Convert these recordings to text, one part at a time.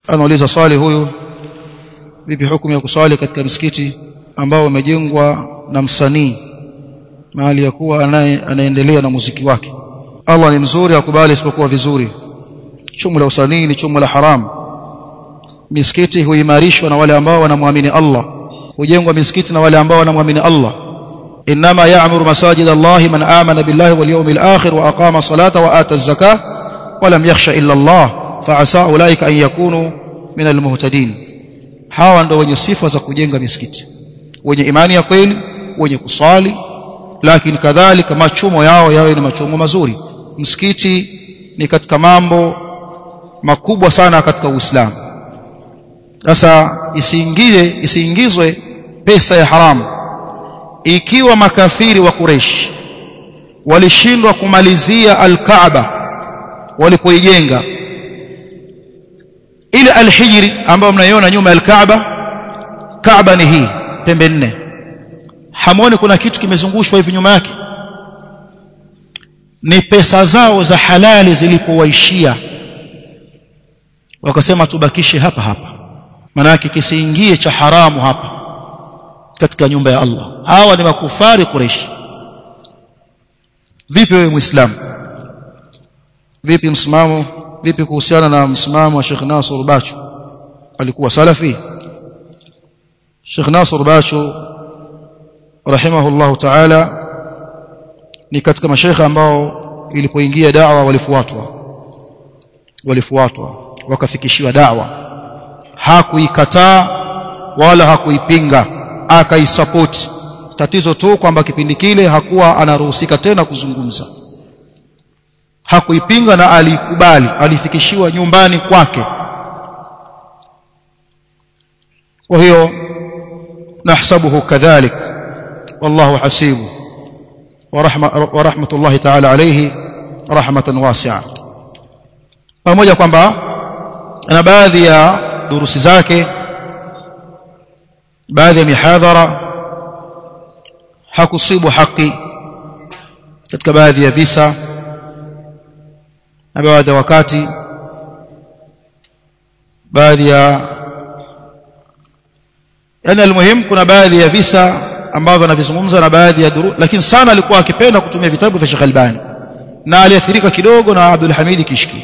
anauliza swali huyu vipi hukumu ya kuswali katika msikiti ambao umejengwa na msanii mahali ya kuwa anaendelea na muziki wake Allah ni mzuri akubali isipokuwa vizuri chumu la usanii ni chumu la haramu misikiti huimarishwa na wale ambao wanamwamini Allah hujengwa misikiti na wale ambao wanamwamini Allah inma ya'muru masajid Allah man amana billahi wal yawmil akhir wa aqama salata wa ata az-zakah wa lam yakhsha illa Allah fa'asa ulaika an yakunu min al-muhtadin hawa ndio wenye sifa za kujenga misikiti wenye imani ya kweli wenye kusali lakini kadhalika machumo yao yawe ni machumo mazuri msikiti ni katika mambo makubwa sana katika Uislamu sasa isiingie isiingizwe pesa ya haramu ikiwa makafiri wa Quraysh walishindwa kumalizia al-Kaaba walipoijenga ile al-Hijri ambayo mnaiona nyuma ya al-Kaaba Kaaba ni hii pembe nne hamoni kuna kitu kimezungushwa hivi nyuma yake ni pesa zao za halali zilipowaishia wakasema tubakishe hapa hapa maana yake kisiingie cha haramu hapa katika nyumba ya Allah hawa ni makufari Quraysh vipi wewe muislamu vipi msimamo vipi kuhusiana na msimamo wa Sheikh Nasr Bacho alikuwa salafi Sheikh Nasr Bacho rahimahullahu ta'ala ni katika mashaikha ambao ilipoingia da'wa walifuatwa walifuatwa wakafikishiwa da'wa hakuikataa wala hakuipinga akaisupport tatizo tu kwamba kipindi kile hakuwa anaruhusika tena kuzungumza hakuipinga na alikubali alifikishiwa nyumbani kwake kwa hiyo nahsabuhu kadhalik wallahu hasibu ورحمه ورحمه الله تعالى عليه رحمه واسعه pamoja kwamba ana baadhi ya durusi zake baadhi ya mihadhara hakusibu haki katika baadhi ya visa na baadhi ya wakati baadhi ya yani almuhim kuna baadhi ya visa ambavyo anavizungumza na baadhi ya duru lakini sana alikuwa akipenda kutumia vitabu vya Sheikh Albani na aliathirika kidogo na Abdul Hamid Kishki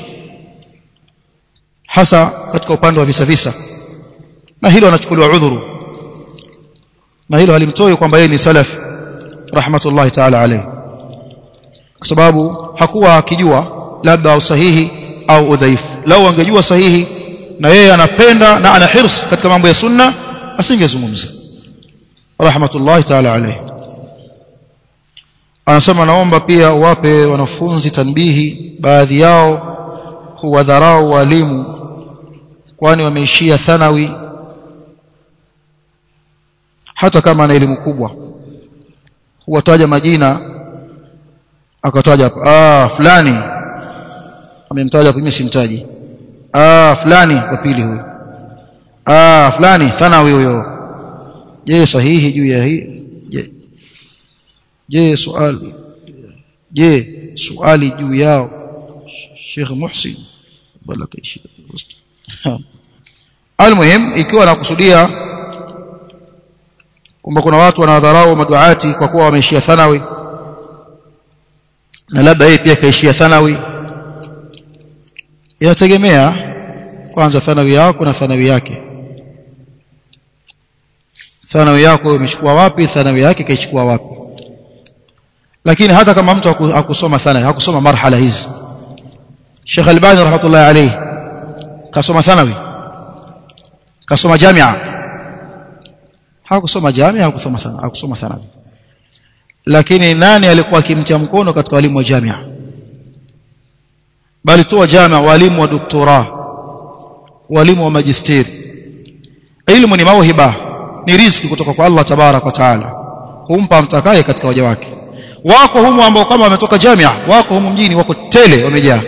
hasa katika upande wa visa visa na hilo anachukuliwa udhuru na hilo halimtoi kwamba yeye ni salaf rahmatullahi ta'ala alayhi kwa sababu hakuwa akijua labda usahihi au udhaifu lau angejua sahihi na yeye anapenda na ana hirs katika mambo ya sunna asingezungumza rahmatullahi ta'ala alayhi anasema naomba pia wape wanafunzi tanbihi baadhi yao huwadharau walimu kwani wameishia thanawi hata kama ana elimu kubwa huwataja majina akataja hapa ah fulani amemtaja hapo mimi simtaji ah fulani wa pili huyo ah fulani thanawi huyo je sahihi juu ya hii je je swali je swali juu yao Sheikh Muhsin bala kaishi almuhim ikiwa anakusudia kwamba kuna watu wanawadharau maduati kwa kuwa wameishia thanawi na labda yeye pia kaishia thanawi inategemea kwanza thanawi yako na thanawi yake thanawi yako umechukua wapi thanawi yake kaichukua wapi lakini hata kama mtu hakusoma thanawi hakusoma marhala hizi Sheikh Albani rahmatullahi alayhi kasoma thanawi kasoma jamia hakusoma jamia hakusoma thanawi hakusoma thanawi lakini nani alikuwa akimtia mkono katika walimu wa jamia bali tu wa jamia walimu wa doktora walimu wa magisteri ilmu ni mauhiba ni riziki kutoka kwa Allah tabarak wa taala humpa mtakaye katika waja wake wako humu ambao kama wametoka jamia wako humu mjini wako tele wamejaa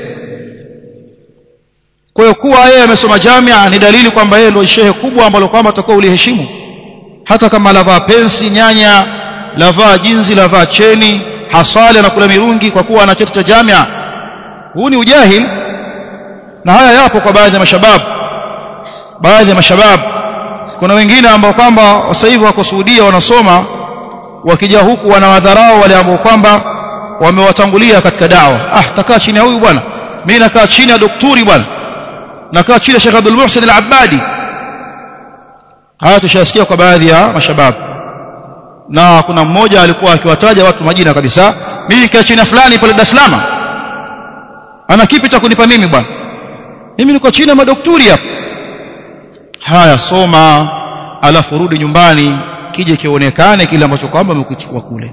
kwa hiyo kuwa yeye amesoma jamia ni dalili kwamba yeye ndio shehe kubwa ambalo kwamba atakuwa uliheshimu hata kama lavaa pensi nyanya lavaa jinzi lavaa cheni hasali anakula mirungi kwa kuwa ana cheti cha jamia huu ni ujahil na haya yapo kwa baadhi ya mashababu baadhi ya mashabab kuna wengine ambao kwamba sasa hivi wako Saudia wanasoma wakija huku wanawadharau wale ambao kwamba wamewatangulia katika dawa ah takaa chini ya huyu bwana mimi nakaa chini ya daktari bwana nakaa chini ya Sheikh Abdul Muhsin Al-Abbadi haya tushasikia kwa baadhi ya mashabab na kuna mmoja alikuwa akiwataja watu majina kabisa mimi nikaa chini fulani pale Dar es Salaam ana kipi cha kunipa mimi bwana mimi niko chini ya madaktari hapa haya soma alafu rudi nyumbani kije kionekane kile ambacho kwamba umekuchukua kule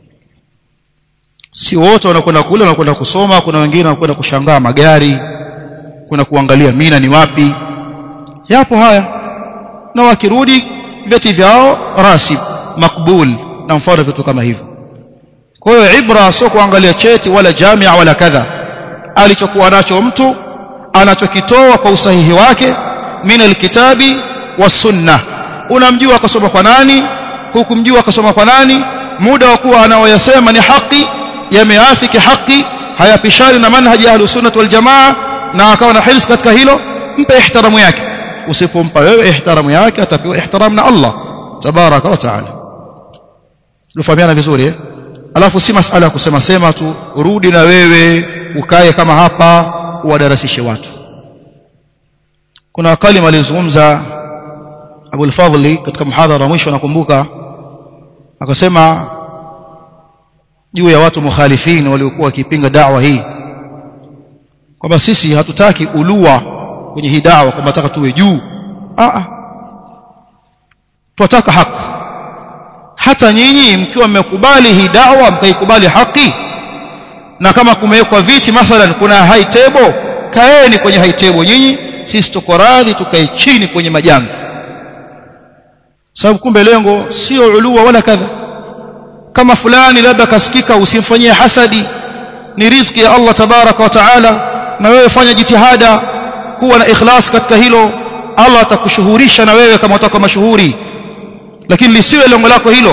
si wote wanakwenda kule wanakwenda kusoma kuna wengine wanakwenda kushangaa magari kuna kuangalia mina ni wapi yapo haya na wakirudi vyeti vyao rasib makbul na mfano vitu kama hivyo kwa hiyo ibra sio kuangalia cheti wala jamia wala kadha alichokuwa nacho mtu anachokitoa kwa usahihi wake min alkitabi wasunna unamjua akasoma kwa nani hukumjua akasoma kwa nani muda wa kuwa anaoyasema ni haki yameafiki haki hayapishani na manhaji ya ahlus sunnah wal jamaa na akawa na hirs katika hilo mpe ihtiramu yake usipompa wewe ihtiramu yake atapewa ihtiramu na Allah tabaraka wa taala tufahamiana vizuri eh alafu si masala ya kusema sema tu rudi na wewe ukae kama hapa uwadarasishe watu kuna kalima alizungumza Abu al-Fadhli katika muhadhara mwisho nakumbuka akasema juu ya watu mukhalifin waliokuwa wakipinga da'wa hii kwamba sisi hatutaki ulua kwenye hii da'wa kwamba nataka tuwe juu a a tunataka haki hata nyinyi mkiwa mmekubali hii da'wa mkaikubali haki na kama kumewekwa viti mathalan kuna high table kaeni kwenye high table nyinyi sisi tuko radhi tukae chini kwenye majamvi sababu kumbe lengo sio ulua wala kadha kama fulani labda kasikika usimfanyie hasadi ni riziki ya Allah tabaraka wa taala na wewe fanya jitihada kuwa na ikhlas katika hilo Allah atakushuhurisha na wewe kama utakuwa mashuhuri lakini lisiwe lengo lako hilo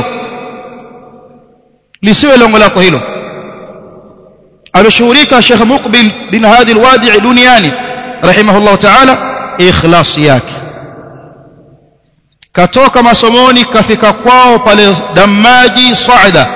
lisiwe lengo lako hilo ameshuhurika Sheikh Muqbil bin Hadi al-Wadi'i duniani rahimahullah ta'ala ikhlas yake katoka masomoni kafika kwao pale damaji saada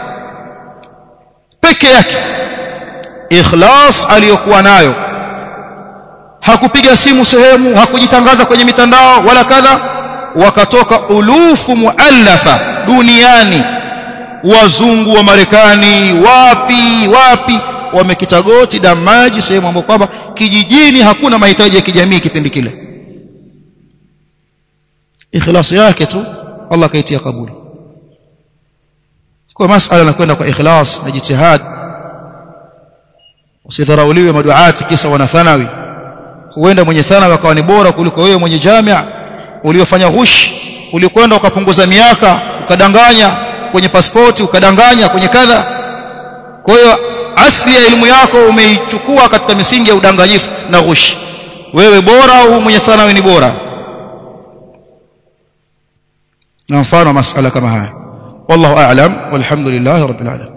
peke yake ikhlas aliyokuwa nayo hakupiga simu sehemu hakujitangaza kwenye mitandao wala kadha wakatoka ulufu muallafa duniani wazungu wa Marekani wapi wapi wamekita goti damaji sehemu ambapo kwamba kijijini hakuna mahitaji ya kijamii kipindi kile ikhlas yake tu Allah kaitia kabuli kwa masala nakwenda kwa ikhlas na jitihad usidharauliwe maduati kisa wana thanawi huenda mwenye thanawi akawa ni bora kuliko wewe mwenye jamia uliofanya ghush ulikwenda ukapunguza miaka ukadanganya kwenye pasipoti ukadanganya kwenye kadha kwa hiyo asli ya elimu yako umeichukua katika misingi ya udanganyifu na ghush wewe bora au mwenye thanawi ni bora na mfano masala kama haya wallahu a'lam walhamdulillahi rabbil alamin